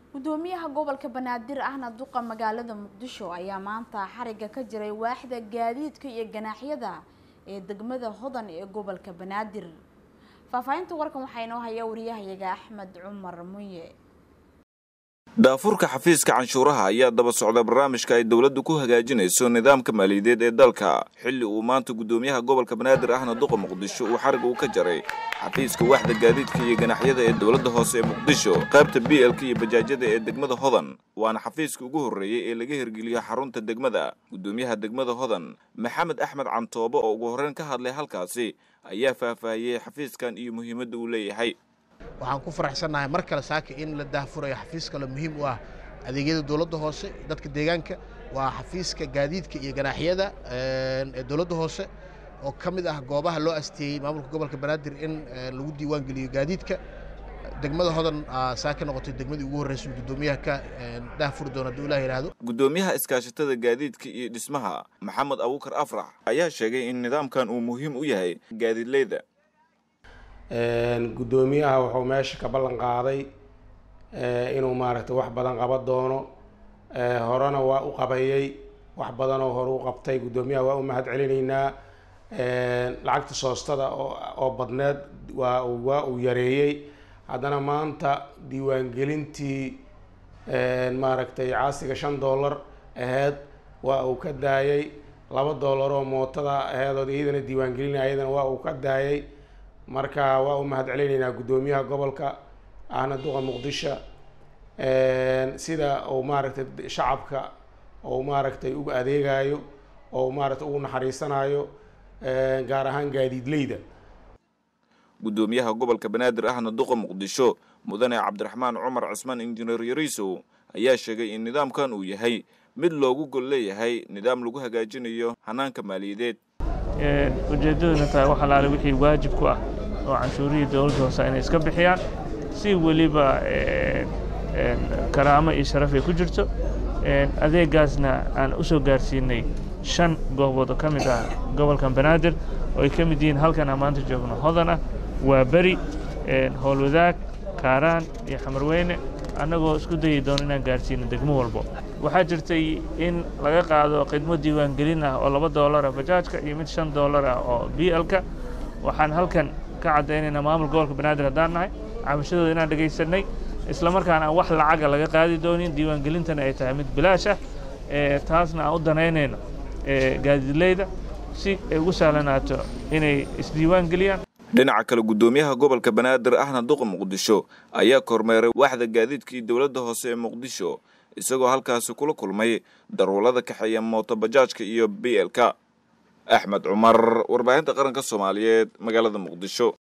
gudoomiyaha gobolka banaadir ahna duqa magaalada muqdisho ayaa maanta xariga ka jiray waaxda gaadiidka iyo ganaaxyada ee degmada hodan ee gobolka banaadir faahfaahinta warkan waxaa inoo haya wariyahayaga axmed cumar munye daafurka xafiiska canshuuraha ayaa daba socda barnaamijka ay dowladdu ku hagaajinayso nidaamka maaliyadeed ee dalka xilli uu maanta gudoomiyaha gobolka banaadir ahna duqa muqdisho uu xarig uu ka jaray xafiiska waaxda gaadiidka iyo ganaxyada ee dowladda hoose ee muqdisho qaybta b lk iyo bajaajyada ee degmada hodan waana xafiiska ugu horreeyey ee laga hirgeliyo xarunta degmada gudoomiyaha degmada hodan maxamed axmed cantoobo oo ugu horreyn ka hadlay halkaasi ayaa faahfaahiyey xafiiskan iyo muhiimadda uu leeyahay waxaan ku faraxsannahay mar kale saaka in la daahfurayo xafiis kale muhiim u ah adeegyada dowladda hoose dadka deegaanka waa xafiiska gaadiidka iyo ganaaxyada ee dowladda hoose oo ka mid ah goobaha loo asteeyey maamulka gobolka banaadir in lagu diiwaan geliyo gaadiidka degmada hodan saa ka noqotay degmadii ugu horreysay guddoomiyaha ka daahfuri doona hadduu ilah yidhaahdo gudoomiyaha iskaashatada gaadiidka iyo dhismaha maxamed abuukar afrax ayaa sheegay in nidaamkan uu muhiim u yahay gaadiidleyda guddoomiyaha wuxuu meesha ka ballan qaaday inuu maaragtay wax badan qaban doono horena waa u qabayey wax badanoo hore u qabtay guddoomiyaha waa u mahad celinaynaa lacagta soostada oo badneed waa waa uu yareeyey haddana maanta diiwaangelintii maaragtay caasiga shan dollar aheyd waa uu ka daayey laba dollar oo mootada aheedood iyadana diiwaangelinay ayadana waa uu ka daayey marka waa u mahad celinaynaa guddoomiyaha gobolka ahna duqa muqdisho sida uu maaragtay shacabka uu maaragtay uga adeegayo oo maaragtay ugu naxariisanayo gaar ahaan gaadiidleyda guddoomiyaha gobolka banaadir ahna duqa muqdisho mudane cabdiraxmaan cumar cismaan injineer yariisow ayaa sheegay in nidaamkan uu yahay mid loogu gol leeyahay nidaam lagu hagaajinayo hanaanka maaliyadeed ujeeddaduna tahay wax alaale wixii waajib ku ah oo canshuurihii dowladda hoose inay iska bixiyaan si weliba karaamo iyo sharaf ay ku jirto adeegaasna aan u soo gaarsiinay shan goobood oo ka mid ah gobolkan banaadir oo ay ka mid yihiin halkan aan maanta joogno hodan ah waa beri howlwadaag kaaraan iyo xamarweyne annagoo isku dayi doono inaan gaarsiino degmo walbo waxaa jirtay in laga qaado khidmo diiwaangelin ah oo laba doolara bajaajka iyo mid shan doolar ah oo b lka waxaan halkan ka caddaynaynaa maamul gobolka banaadir haddaan nahay cabashadooda inaan dhegaysanay isla markaana aan wax lacaga laga qaadi doonin diiwaangelintana ay tahay mid bilaash ah taasna aan u danaynayno gaadiidleyda si ay ugu sahlanaato inay isdiiwaan geliyaan dhinaca kale guddoomiyaha gobolka banaadir ahna duqa muqdisho ayaa kormeeray waaxda gaadiidkii dowladda hoose ee muqdisho isagoo halkaasi kula kulmay daruulada kaxeeya mooto bajaajka iyo b lk axmed cumar warbaahinta qaranka soomaaliyeed magaalada muqdisho